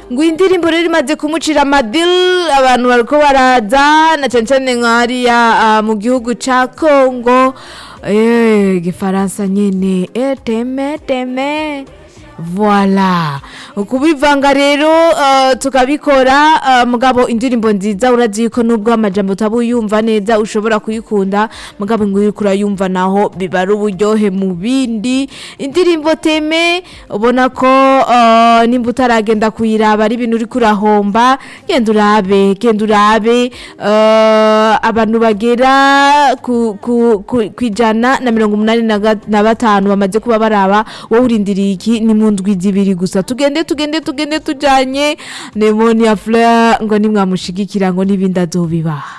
ngo iyi ndirimbo rero imaze kumucira amadil abantu bariko baraza na cane cane nka hariya ah, mu gihugu ca kongo eh, igifaransa nyene eh, teme teme Voila. Kubivanga rero uh, tukabikora uh, mugabo indirimbo nziza urazi yuko nubwo amajambo utabuyumva neza ushobora kuyikunda mugabo ngo uriko urayumva naho biba ari uburyohe mu bindi indirimbo teme ubona ko uh, nimba utaragenda kuyiraba ari ibintu uriko urahomba genda urabe genda urabe uh, abantu bagera ku, ku, ku, ku ijana na mirongo umunani na ga- na batanu bamaze kuba baraba wowe urindiriye iki ni mu ndwi zibiri gusa tugende tugende tugende tujanye nemoni ya fleur ngo nimwamushigikira ngo n'ibindi azobibaha